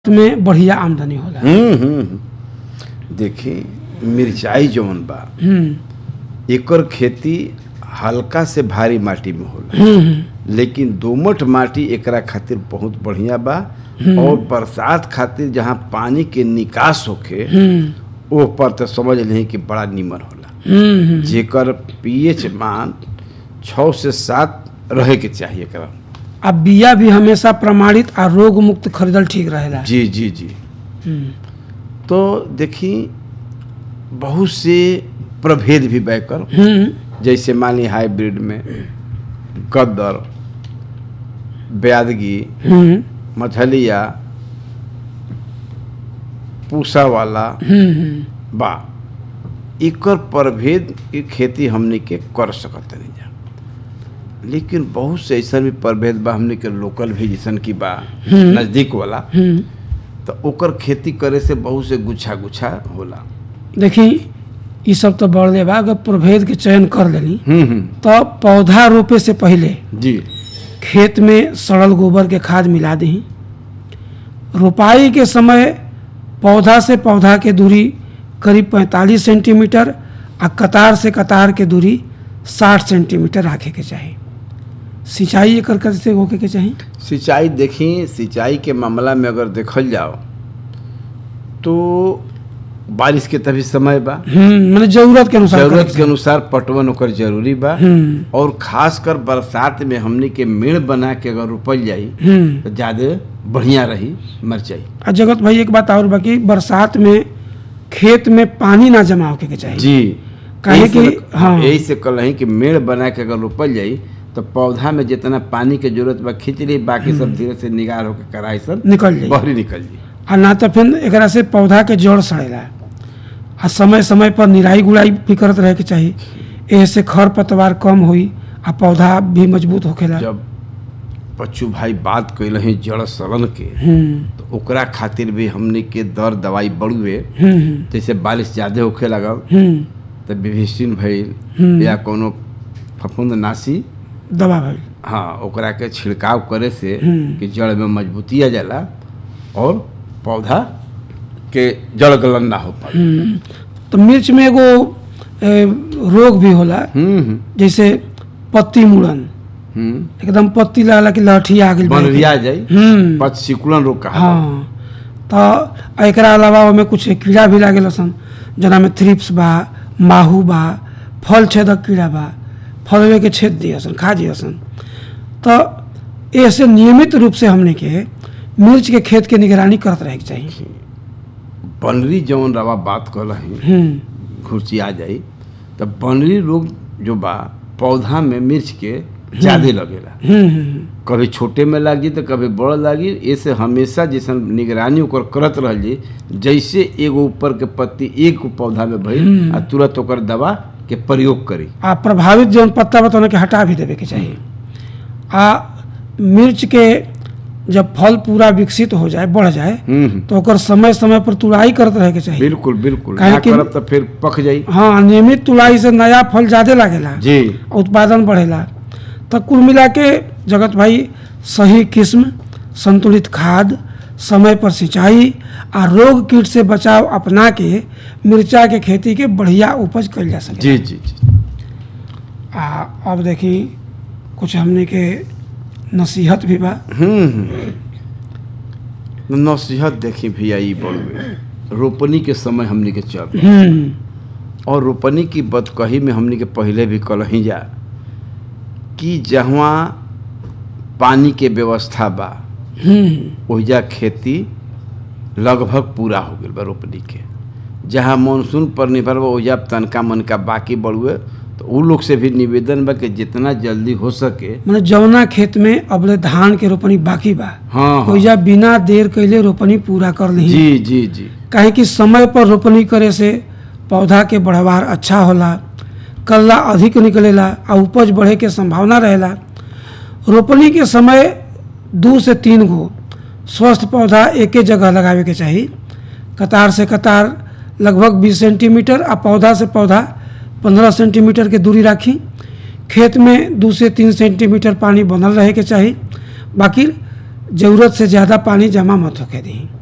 में बढ़िया आमदनी होला हम्म हम्म, हम्म। देखी मिरचाई जौन बा हम्म एकर खेती हल्का से भारी माटी में होला हम्म, हम्म, लेकिन दोमट माटी एकरा खातिर बहुत बढ़िया बा और बरसात खातिर जहाँ पानी के निकास होखे हम्म, ओह पर तो समझ लें कि बड़ा नीमन होला हम्म, हम्म। जेकर पीएच मान छः से सात रहे के चाहिए एकरा आ बिया भी हमेशा प्रमाणित आ रोग मुक्त खरीदल ठीक रहेला जी जी जी हम्म, तो देखी बहुत से प्रभेद भी बैकर हम्म, जैसे मान ली हाइब्रिड में गद्दर ब्यादगी हम्म, मछलिया पूसा वाला हम्म, हम्म। बा एकर प्रभेद के खेती हमने के कर सकत नहीं जा लेकिन बहुत से ऐसा भी प्रभेद बा हमने के लोकल भी जैसन की बा नजदीक वाला हम्म। तो ओकर खेती करे से बहुत से गुच्छा गुच्छा होला देखी ई सब तो बढ़ले बा अगर प्रभेद के चयन कर लेनी हम्म हम्म तो पौधा रोपे से पहले जी खेत में सड़ल गोबर के खाद मिला दही रोपाई के समय पौधा से पौधा के दूरी करीब 45 सेंटीमीटर आ कतार से कतार के दूरी 60 सेंटीमीटर रखे के चाही सिंचाई एकर कैसे होके के चाही सिंचाई देखी सिंचाई के मामला में अगर देखल जाओ तो बारिश के तभी समय बा हम्म माने जरूरत के अनुसार जरूरत करे के अनुसार पटवन ओकर जरूरी बा हम्म और खासकर बरसात में हमने के मेड़ बना के अगर रोपल जाई हम्म तो ज्यादा बढ़िया रही मिरचाई आ जगत भाई एक बात और बाकी बरसात में खेत में पानी ना जमा होके के चाही जी काहे यही से कि- न- हाँ। यही से कल है कि मेड़ बना के अगर रोपल जाई तो पौधा में जितना पानी के जरूरत बा खींच ली बाकी सब धीरे से निगार होकर कराई सब निकल जाई बहरी निकल जी आ ना तो फिर एकरा से पौधा के जड़ सड़ेला आ समय समय पर निराई गुड़ाई भी करत रहे के चाही एह से खर पतवार कम होई आ पौधा भी मजबूत होखेला जब बच्चू भाई बात कैल हैं जड़ सड़न के हम्म तो ओकरा खातिर भी हमने के दर दवाई बढ़ुए हम्म जैसे बारिश ज्यादा होखे लगल हम्म तो विभिषिन भइल हम्म। या कोनो फफूंद नासी दवा भइल हाँ ओकरा के छिड़काव करे से हम्म। कि जड़ में मजबूती आ जाला और पौधा के जड़ गलन ना हो पाए हम्म तो मिर्च में एगो ए, रोग भी होला हम्म हम्म, जैसे पत्ती मुड़न हम्म एकदम पत्ती लागला कि लहठी आ गइल बा। बनरिया जाई हम्म पच सिकुड़न रोग कहा हाँ तो एकरा अलावा ओमे कुछ कीड़ा भी लागेला सन जना में थ्रिप्स बा माहू बा फल छेदक कीड़ा बा फलवे के छेद दिया सन खा दिया सन तो ऐसे नियमित रूप से हमने के मिर्च के खेत के निगरानी करत रहे के चाहिए बनरी जौन रवा बात कर रही हम्म घुरची आ जाई तो बनरी रोग जो बा पौधा में मिर्च के ज्यादा लगेला हम्म हम्म, कभी छोटे में लागी तो कभी बड़ लागी ऐसे हमेशा जैसन निगरानी ओकर करत रह जी जैसे एगो ऊपर के पत्ती एक पौधा में भइल आ तुरंत ओकर दवा के प्रयोग करी आ प्रभावित जौन पत्ता बा के हटा भी देवे के चाहिए आ मिर्च के जब फल पूरा विकसित हो जाए बढ़ जाए हम्म हम्म, तो ओकर समय समय पर तुड़ाई करत रहे के चाहिए बिल्कुल बिल्कुल काहे ना कि- करब तो फिर पक जाई हाँ नियमित तुलाई से नया फल ज्यादा लागेला जी उत्पादन बढ़ेला तो कुल मिला के जगत भाई सही किस्म संतुलित खाद समय पर सिंचाई आ रोग कीट से बचाव अपना के मिर्चा के खेती के बढ़िया उपज कइल जा सके जी जी जी आ अब देखी कुछ हमने के नसीहत भी बा हम्म हम्म। नसीहत देखी भैया ई बड़ुए रोपनी के समय हमनी के चल हम्म और रोपनी की बदकही में हमनी के पहले भी कलही जा कि जहाँ पानी के व्यवस्था बा हम्म ओहिजा खेती लगभग पूरा हो गई बा रोपनी के जहाँ मानसून पर निर्भर बा ओहिजा तनका मनका बाकी बढ़ुए तो उ लोग से भी निवेदन बा कि जितना जल्दी हो सके मैंने जौना खेत में अबले धान के रोपनी बाकी बा हाँ हाँ ओइजा बिना देर कैले रोपनी पूरा कर ली जी जी जी काहे कि समय पर रोपनी करे से पौधा के बढ़वार अच्छा होला कल्ला अधिक निकलेला आ उपज बढ़े के संभावना रहेला रोपनी के समय दू से तीन गो स्वस्थ पौधा एके जगह लगावे के चाही कतार से कतार लगभग 20 सेंटीमीटर आ पौधा से पौधा 15 सेंटीमीटर के दूरी राखी खेत में दू से तीन सेंटीमीटर पानी बनल रहे के चाही बाकी ज़रूरत से ज़्यादा पानी जमा मत होके दी